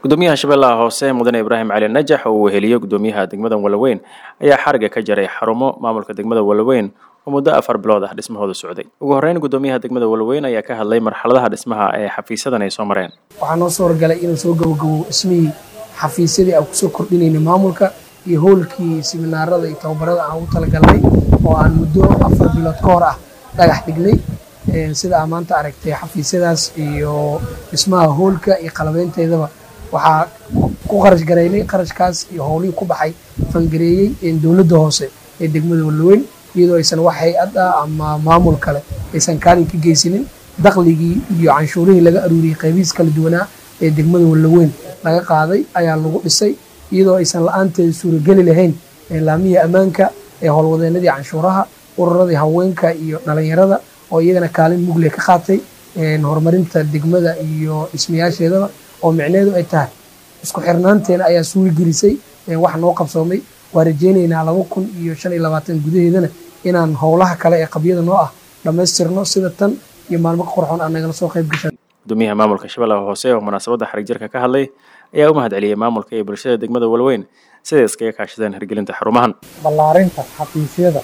gudoomiyaha shabeellaha hoose mudane ibraahim cali najax oo uu weheliyo gudoomiyaha degmada walaweyn ayaa xariga ka jaray xarumo maamulka degmada walaweyn oo muddo afar bilood ah dhismahooda socday ugu horreyn gudoomiyaha degmada walaweyn ayaa ka hadlay marxaladaha dhismaha ee xafiisyadan ay soo mareen waxaa noo soo horgalay inaan soo gabagabo dhismihii xafiisyadii aan kusoo kordhinayna maamulka iyo howlkii siminaarada iyo tababarada aan ugu talagalnay oo aan muddo afar bilood ka hor ah dhagax dhignay sida aa maanta aragtay xafiisyadaas iyo dhismaha hoolka iyo qalabeynteedaba waxaa ku qarash garaynay qarashkaas iyo howlihii ku baxay fangareeyey dowladda hoose ee degmada walaweyn iyadoo aysan wax hay-ad ah ama maamul kale aysan kaalin ka geysanin dakhligii iyo canshuurihii laga aruuriyey qaybihiis kala duwanaa ee degmada walaweyn laga qaaday ayaa lagu dhisay iyadoo aysan la-aanteeda suurageli lahayn laamihii ammaanka ee howlwadeenadii canshuuraha ururadii haweenka iyo dhalinyarada oo iyagana kaalin mugle ka qaatay horumarinta degmada iyo dhismayaasheedaba oo micneheedu ay tahay isku xirnaanteena ayaa suuri gelisay wax noo qabsoomay waa rajeynaynaa laba kun iyo shan iyo labaatan gudaheedana inaan howlaha kale ee qabyada noo ah dhammaystirno sida tan iyo maalmo ka qorxoon aan nagala soo qayb gashan gudoomiyaha maamulka shabeellaha hoose oo munaasabadda xarig jarka ka hadlay ayaa u mahad celiyey maamulka iyo bulshada degmada walaweyn siday iskaga kaashadeen hirgelinta xarumahan ballaarinta xafiisyada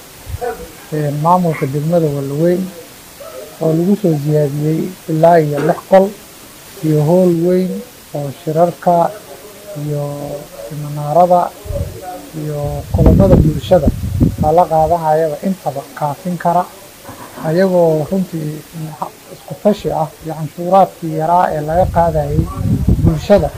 maamulka degmada walaweyn oo lagu soo siyaadiyey ilaa iyo lix qol iyo hool weyn oo shirarka iyo siminaarada iyo kulamada bulshada lala qaadanayaba intaba kaafin kara ayagoo runtii isku tashi ah iyo canshuuraadkii yaraa ee laga qaadayay bulshada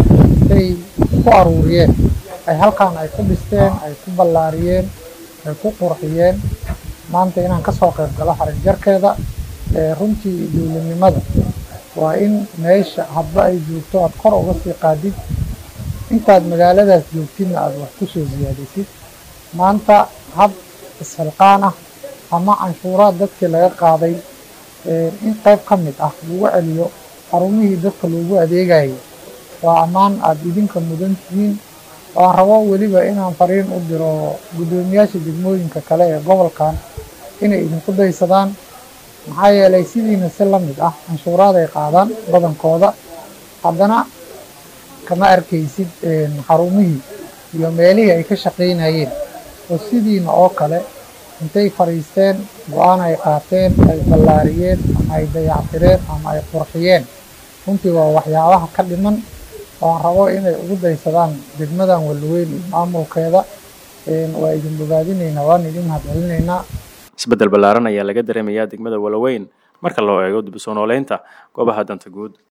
ay ku aruuriyeen ay halkan ay ku dhisteen ay ku ballaariyeen ay ku qurxiyeen maanta inaan ka soo qayb galo xarig jarkeeda runtii dowladnimada waa in meesha hadba ay joogto aad kor uga sii qaadid intaad magaaladaas joogtidna aad wax ku soo siyaadisid maanta hab isxilqaan ah ama canshuuraad dadkii laga qaaday in qayb ka mid ah lagu celiyo xarumihii dadka loogu adeegayo waa ammaan aada idinka mudan tihiin waan rabo weliba inaan fariin u diro guddoomiyaasha degmooyinka kale ee gobolkan inay idinku daysadaan maxaa yeelay sidiina si la mid ah canshuuraad ay qaadaan badankooda haddana kama arkaysid xarumihii iyo meelihii ay ka shaqaynayeen oo sidiina oo kale intay fadhiisteen go-aan ay qaateen ay ballaariyeen ama ay dayactireen ama ay qurxiyeen runtii waa waxyaabaha ka dhiman waan rabo inay ugu daysadaan degmadan walaweyn iyo maamulkeeda waa idin bogaadinaynaa waan idin mahadcelinaynaa isbeddel ballaaran ayaa laga dareemayaa degmada walaweyn marka loo eego dib u soo nooleynta goobaha danta guud